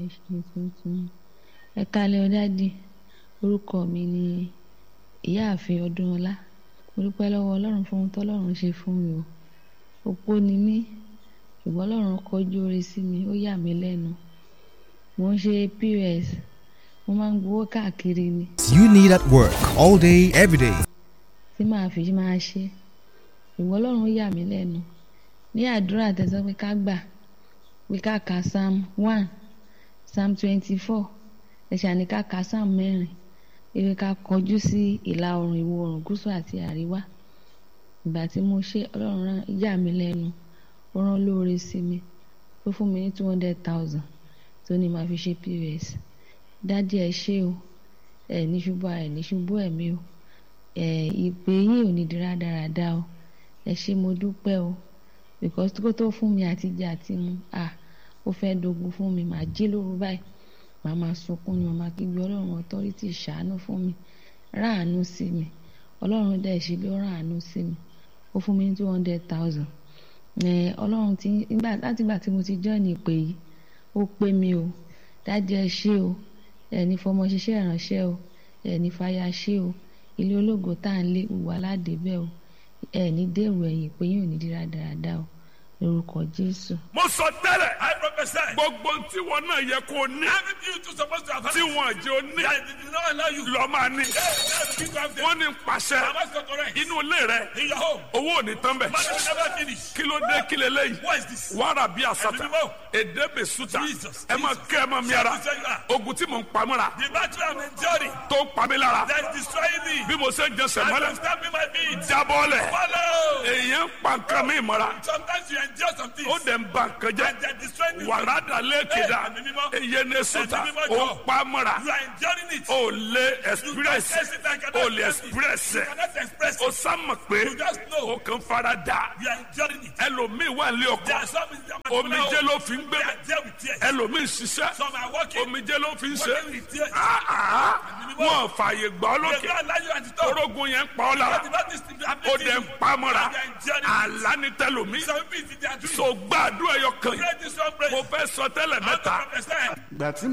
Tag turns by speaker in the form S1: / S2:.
S1: ẹ ṣe tuntun ẹ kálẹ̀ ọ̀dádì orúkọ mi ni ìyáàfin ọdúnọlá mo dúpẹ́ lọ́wọ́ ọlọ́run fún ohun tọ́lọ́run ṣe fún mi o opó ni mí ṣùgbọ́n ọlọ́run kọjú oore sí mi ó yà mí lẹ́nu mo ń ṣe pos mo máa ń gbowó káàkiri ni
S2: you need at work all day, every day.
S1: tí màá fi máa ṣe ṣùgbọ́n ọlọ́run yà mí lẹ́nu ní àdúrà tẹ̀sán pé ká gbà pé ká ka psalm one psalm twenty four ẹ̀ṣà ní ká ka psalm mẹ́rin ewé ká kọjú sí ìlà oòrùn ìwọ̀ oòrùn gúúsù àti àríwá ìgbà tí mo ṣe ọlọ́run rán yà mí lẹ́nu ó rán lóore sí mi ó fún mi ní two hundred thousand tó ní màá fi ṣe pos dádì ẹ ṣé o ẹ ní ṣubú ara ẹ ní ṣubú ẹ̀mí o ẹ ìpè yín ò ní di rádaràda o ẹ ṣé mo dúpẹ́ o because kó tó fún mi àti jẹ àti mu à ó fẹ́ dogun fún mi màá jí lóru báyìí màá máa sunkún ni màá máa kígbe ọlọ́run authority ṣàánú fún mi ráàánú sí mi ọlọ́run dẹ̀ ṣe bí ó ráàánú sí mi ó fún mi ní two hundred thousand ọlọ́run ti nígbà láti ìgbà tí mo ti join ìpè yìí ó pé mi o dájú ẹ ṣé o ẹni fọmọ ṣiṣẹ́ ìránṣẹ́ o ẹni fàyà ṣé o ilé ológo tá à ń lé wà ládébẹ̀ o ẹni dèrò ẹ̀yìn pé yóò ní dírá dáadáa o lórúkọ jésù.
S3: mo sọ tẹ́lẹ̀
S4: I prophesy.
S3: gbogbo tí wọn náà yẹ kó ní
S4: Everything you two supposed to have.
S3: tí wọn jẹ́ ó ní
S4: That did not allow you.
S3: lọ́ọ́ máa ní.
S4: Hey, now begin to have them.
S3: wọ́n ní pàṣẹ
S4: Am I so correct?
S3: inú ilé rẹ
S4: In your home.
S3: owó ò ní tán bẹ̀.
S4: Money will never finish.
S3: kí ló dé kí leléyìí
S4: What is this?
S3: wàrà bí àsàtà
S4: Ẹ̀mí mímọ́.
S3: èdè bè sùtà
S4: Jesus,
S3: ẹ máa
S4: Jesus.
S3: kẹ́ ẹ máa mi ara
S4: Shout to you are.
S3: ogun tí mò ń pamọ́ra
S4: The battle I'm enduring
S3: tó ń pa mí lára
S4: that is destroying me.
S3: bí mo ṣe ń jẹsẹ̀
S4: And
S3: mọ́lẹ̀
S4: I'm stamping my feet.
S3: jábọ́lẹ̀
S4: Follow.
S3: èèyàn ń pa nǹkan mi mọ́ra
S4: Sometimes you endure some things.
S3: ó dẹ̀ ń ba nǹkan jẹ́
S4: And they're destroying you.
S3: wàrà dàlẹ́ kéda
S4: Ẹ̀mí mímọ́.
S3: èyí ní sùtà
S4: Ẹ̀mí mímọ́
S3: ó
S4: jọ.
S3: ń pa mọ́ra
S4: You are enduring it.
S3: ó lé
S4: You
S3: express
S4: can't express it. I cannot
S3: ó lè
S4: express
S3: express
S4: it. You cannot express
S3: ó
S4: it.
S3: sámọ̀ pé
S4: You just know.
S3: ó kàn fara dà
S4: You are enduring it.
S3: ẹlòmíì wà ní
S4: There
S3: ọkọ
S4: are some in the
S3: omijé ló fi ń gbé
S4: They are there with tears.
S3: ẹlòmíì ṣiṣẹ́
S4: Some are working.
S3: omijé ló fi ń ṣe
S4: Working with tears.
S3: Ah, ah. wọn fààyè gbà ọ́
S4: They
S3: lókè
S4: don't allow you at the top.
S3: orógun yẹn ń pa ọ́ lára
S4: But the Baptist people are
S3: ó dẹ̀ ń pa á mọ́ra
S4: And they are enduring it.
S3: àlá ní tẹlomi
S4: Some people they are doing.
S3: so gbàdúrà ẹyọ kan yìí
S4: Pray this one prayer.
S3: mo fẹ́ sọ tẹ́lẹ̀ mẹ́ta
S4: Prophesy.
S5: ìgbà tí